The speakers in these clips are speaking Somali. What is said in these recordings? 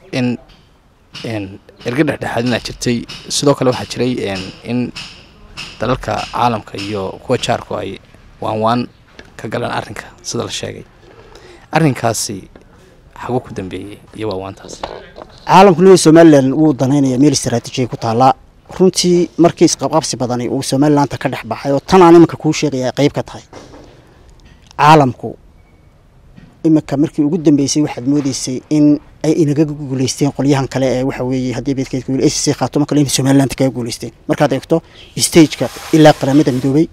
in erga dhexdhexaadinaa jirtay sidoo kale waxaa jiray in dalalka caalamka iyo kuwa jaarku ay waan waan ka galaan arrinka sida la sheegay arrinkaasi xaguu ku dambeeyey iyo waawaantaas caalamku leeya somalilan wuu danaynaya meel istaraatiijiya ku taallaa runtii markii isqabqabsi badani uu somalilaanta ka dhex baxay oo tan aan iminka kuu sheegaya ay qayb ka tahay caalamku iminka markii ugu dambeysay waxaad moodeysay in ay inaga guuleysteen qolyahan kale ee waxa weeye haddii beedkeed guul s c khaatumo kale in somaliland kaga guuleysteen markaad eegto stageka ilaa qaramada midoobay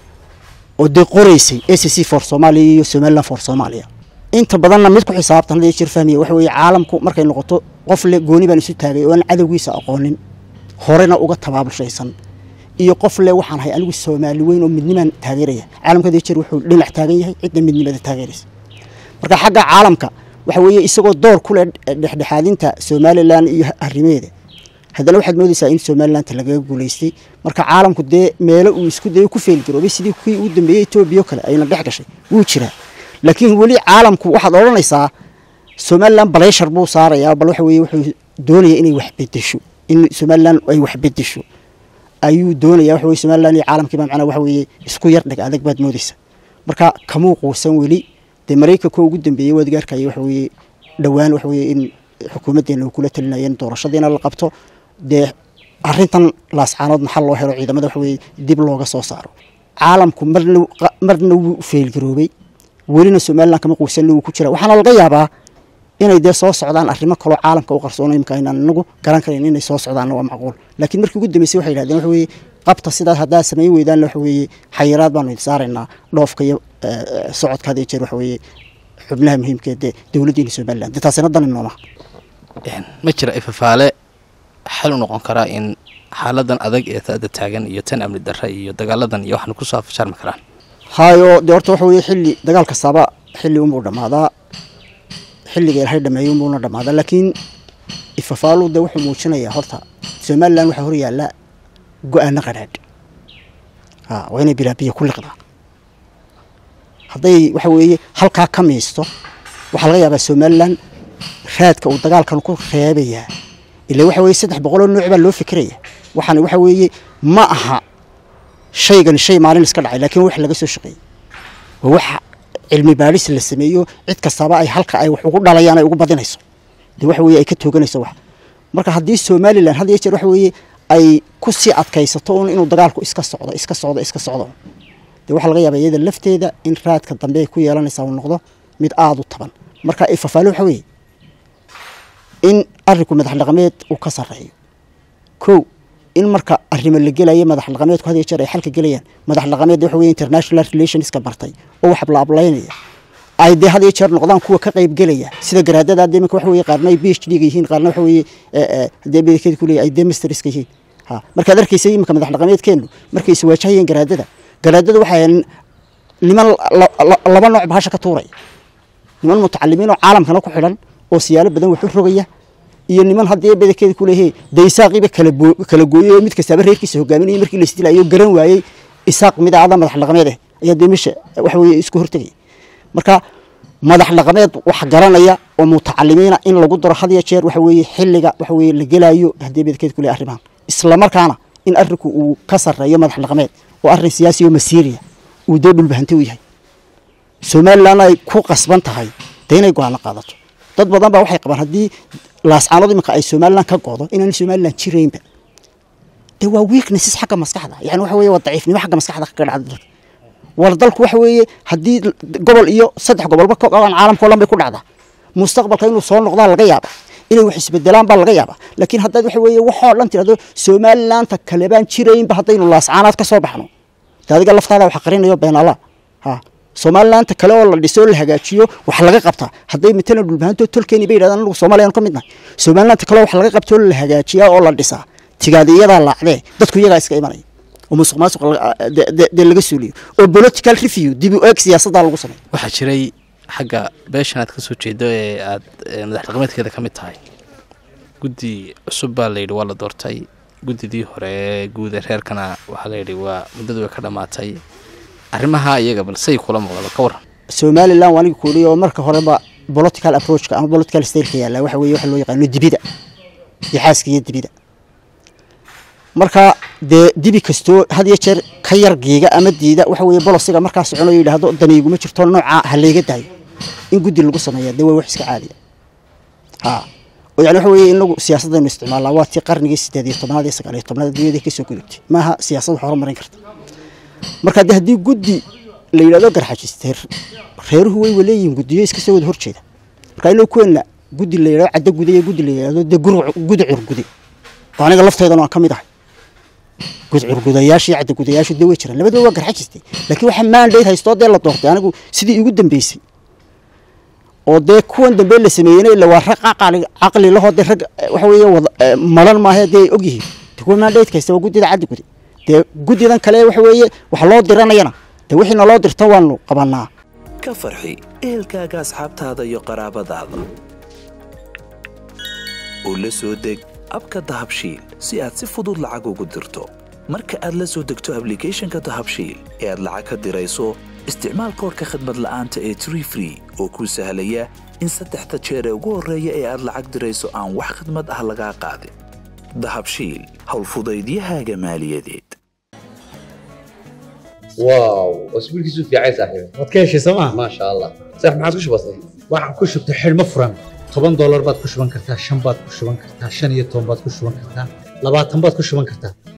oo dee qoreysay s c for soomaaliya iyo somaliland for soomaaliya inta badanna mid ku xisaabtan hadda jir fahmaya waxa weeye caalamku markay noqoto qof le gooni baan isu taagay oo aan cadowgiisa aqoonin horena uga tabaabulshaysan iyo qof le waxaan ahay anigu soomaali weyn oo midnimaan taageeraya caalamka hadda jir wuxuu dhinac taagan yahay cidda midnimada taageeraysa marka xagga caalamka waxa weeye isagoo door ku leh dhexdhexaadinta somalilan iyo arrimeeda haddana waxaad moodeysaa in somalilanta lagaga guuleystay marka caalamku dee meelo uu isku dayo ku feelgaroobay sidii kii uu dambeeyey etoobiya kale ayna dhex gashay wuu jiraa laakiin weli caalamku waxaad odhanaysaa somalilan baleyshar buu saarayaa bal waxa weye wuxuu doonaya inay wax bedesho in somalilan ay wax bedesho ayuu doonaya waxa weye somalilan iyo caalamkiiba macnaa waxa weeye isku yar dheg adag baad moodeysaa marka kamuu quusan weli dee maraykanka ugu dambeeyey waad gaarkaya waxa weeye dhowaan waxa weeye in xukuumaddeena uu kula talinaya in doorashadiina la qabto dee arrintan laascaanood maxal loo helo ciidamada waxa weeye dib looga soo saaro caalamku marna marna wuu feelgaroobay welina somalilan kama quusanna wuu ku jira waxaana laga yaabaa inay dee soo socdaan arrimo kaloo caalamka u qarsoona imika inaan inagu garan karayn inay soo socdaanna waa macquul laakiin markii ugu dambeysay waxay yidhahdeen waxa weeye qabta sidaas haddaa samayn weydaanna waxa weeye xayiraad baanu idin saaraynaa dhoofka iyo socodka had iyo jeer waxa weeye xubnaha muhiimkeed dee dowladdiina somaliland dee taasina dani noomaha ma jira ifafaale xal u noqon karaa in xaaladan adag ee taada taagan iyo tan amni darra iyo dagaaladan iyo waxna kusoo afjarmi karaan hayo dee horta waxa weeye xilli dagaal kastaaba xilli unbuu dhammaadaa xilliga ilaahay dhameeyey unbuuna dhammaadaa laakiin ifafaalu dee wuxuu muujinayaa horta somalilan waxaa hor yaalla go-aano qadhaadh ha waa inay bilaabiya ku liqdaa hadday waxa weeye halkaa ka miisto waxaa laga yaabaa somalilan raadka uu dagaalkan ku reebayaa ila waxa weye saddex boqoloo nooc baa loo fikiraya waxaana waxa weeye ma aha shaygan shay maalin iska dhacay laakiin wax laga soo shaqeeyey waa waxa cilmi baadhis la sameeyo cid kastaba ay halka ay wax ugu dhalayaan ay ugu badinayso dee waxa weye ay ka tooganayso wax marka haddii somalilan had iyo jeer waxa weeye ay ku sii adkaysato un inuu dagaalku iska socdo iska socdo iska socdo dee waxaa laga yaaba iyada lafteeda in raadka dambe ay ku yeelanaysaa uu noqdo mid aada u taban marka ifafaalo waxa weeye in arrinku madax dhaqameed uu ka sarreeyo kow in marka arrimo la gelayo madax dhaqameedku had iyo jeer ay xalka gelayaan madax dhaqameed waxa weye international relationska bartay oo wax la ablaynaya ay dee had iyo jeer noqdaan kuwa ka qayb gelaya sida garaadada hadda iminka waxa weye qaarna ay b h d ga yihiin qaarna waxa weye haddii bedekeed ku leeyahay ay dee masterska yihiin ha markaad arkaysa iminka madax dhaqameedkeenu markay is waajahayeen garaadada garaadada waxay niman laba nooc bahasha ka tuuraya niman mutacalimiin oo caalamkana ku xidhan oo siyaalo badan wax u rogaya iyo niman haddii bedelkeeda ku leeyahay dee isaaqiiba kala gooyey oo mid kastaaba reerkiisa hogaaminayay markii la isdilayo garan waayey isaaq mid aada madax dhaqameed ah ayaa dee meesha waxa weye isku hortegaya marka madax dhaqameed wax garanaya oo mutacalimiina in lagu daro had iyo jeer waxa weeye xilliga waxa weye la gelaayo haddii bedelkeeda ku leeyahay arrimahan isla markaana in arrinku uu ka sarreeyo madax dhaqameed oo arrin siyaasi oo masiiriya uu dee dhulbahanti u yahay somalilan ay ku qasban tahay dee inay go-aano qaadato dad badan baa waxay qabaan haddii laascaanood iminka ay somalilan ka go'do inaan somalilan jiraynba dee waa weaknesses xagga maskaxda yani waxa weye waa daciifnimo xagga maskaxda kaga dhacda dalka war dalku waxa weeye haddii gobol iyo saddex gobolba ka qabaan caalamka o dhan bay ku dhacdaa mustaqbalka inuu soo noqdaa laga yaaba inay wax isbedelaan baa laga yaaba laakiin haddaad waxa weeye waxoo dhan tirahdo somalilaanta kale baan jiraynba haddaynu laascaanaad ka soo baxno de adiga laftaada wax qarinayo beenala ha somalilaanta kale oo la dhiso oo la hagaajiyo wax laga qabtaa hadday matalan dhulbahanto tolkeeni bay yidhahdaan anagu soomaliyan ka mid nahay somalilaanta kale wax laga qabta oo la hagaajiyaa oo la dhisaa tigaada iyadaa laacdee dadku iyagaa iska imanaya oo musuq maasuq dee laga suuliyo oo political review dib u eeg siyaasaddaa lagu sameeyo waxaa jiray xagga beeshan aad ka soo jeedo ee aad madax dhaqameedkeeda ka mid tahay guddi cusub baa layidhi waa la doortay guddidii hore guud ee reerkana waxaa layidhi waa muddadu way ka dhammaatay arrimaha iyaga bal say kula muuqda ka waran somalilan waa aniga kuuliy oo marka horeba political approachka ama political styleka yaalla waxa weeye waxa loo yaqaano dibida iyo xaaska iyo dibida marka dee dibi kastoo had iyo jeer ka yar geega ama diida waxa weeye bolosiga markaa soconayo yidhaahdo daniiguma jirto nooca ha layga daayo in guddi lagu sameeya dee waa wax iska caadiya ha oo yani waxa weeye inagu siyaasadaynu isticmaalnaa waa tii qarnigii sideed iyo tobnaad iyo sagaal iyo tobnaad adduunyada kasoo gudubtay maaha siyaasad wax horumarin karta marka de haddii guddi la yidhahdo garxajiste reeruhu way waleeyihiin guddiyo iska soo wada horjeeda marka inuu kuweena guddi la yidhahdo caddo gude iyo guddi la yidhahdo dee gudi curgude oo aniga lafteedana waan ka mid ahay gud curgudayaasha iyo caddo gudayaashu dee way jiraan labadaba waa garxajiste laakiin waxa mandate haystoo dee la doortay anigu sidii igu dambeysay oo dee kuwan dambe la sameeyeyna ila waa rag caqli caqli lahoo dee rag waxa weeye wada malan maaha dee ay og yihiin dee kuwa mandate haysta waa guddida caddi gude dee guddidan kale waxa weeye wax loo diranayana dee wixii naloo dirto waanu qabanaa ka farxi ehelkaaga asxaabtaada iyo qaraabadaada oo la soo deg abka dahabshiil si aad si fudud lacag ugu dirto marka aad la soo degto ablicathonka dahabshiil ee aad lacag ka dirayso isticmaal koorka khadmad la'aanta ee tree free oo kuu sahlaya in saddexda jeer ee ugu horreeya ee aad lacag dirayso aan wax khadmad ah lagaa qaadin dahabshiil howlfudaydiyahaaga maaliyadeed واو اسبوع كيسو في عايز صاحبي waad ka heshay sooma ما شاء الله صح ما عادش بسيط waxaan ku shubtay xidhmo furan toban doolar baad ku shuban kartaa shan baad ku shuban kartaa shan iyo toban baad ku shuban kartaa labaatan baad ku shuban kartaa